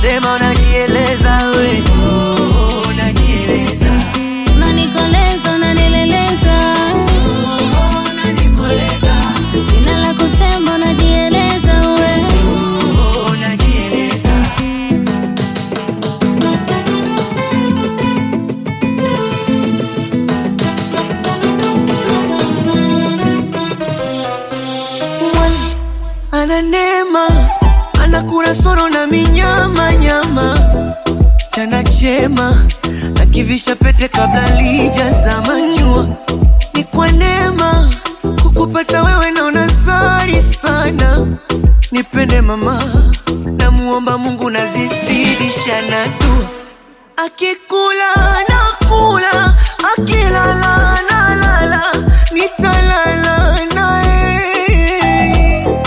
kusema unajieleza we oh, unajieleza unanikoleza unanileleza oh, unanikoleza sina la kusema unajieleza we oh, unajieleza Mwali ana neema, ana kurasoro na minyama nyama, chana chema na kivisha pete kabla lijazama jua. Ni kwa neema kukupata wewe, naona zari sana. Nipende mama, namuomba Mungu nazizidisha na dua. Akikula nakula, akilala nalala, nitalala naye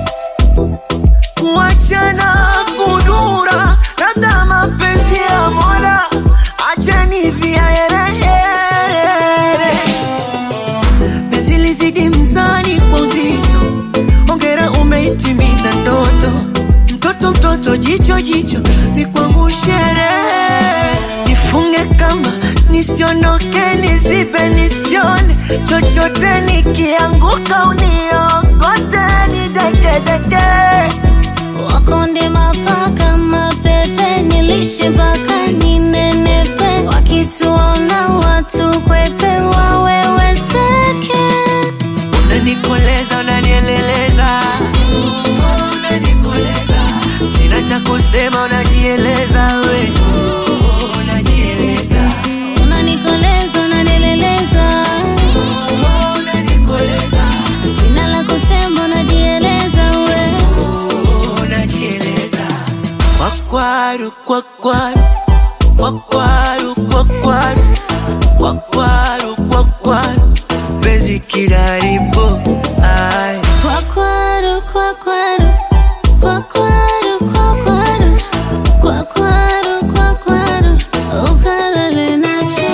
kuachana kudura labda mapenzi ya mola acheni viaerehere penzi lizidi mzani kwa uzito ongera umeitimiza ndoto mtoto mtoto jicho jicho ni kwangu sherehe nifunge kamba nisiondoke nizibe nisione chochote nikianguka uniokote nidekedeke wakonde mapaka mapepe nilishe mpaka ninenepe wakituona watu kwepe waweweseke unanikoleza unanieleleza Oh, unanikoleza sina cha kusema unajieleza we Oh, unajieleza unanikoleza unanileleza Oh, unanikoleza sina la kusema unajieleza we Oh, unajieleza kwakwaru kwakwaru kwakwaru kwakwaru kwakwaru kwakwaru penzi kilaribu ai kwakwaru kwakwaru kwakwaru kwakwaru kwakwaru kwakwaru ukalale nacho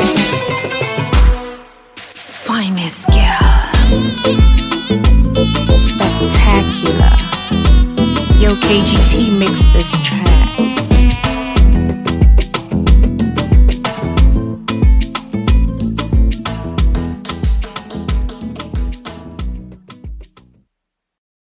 finest girl. Spectacular. Yo, KGT mixed this track.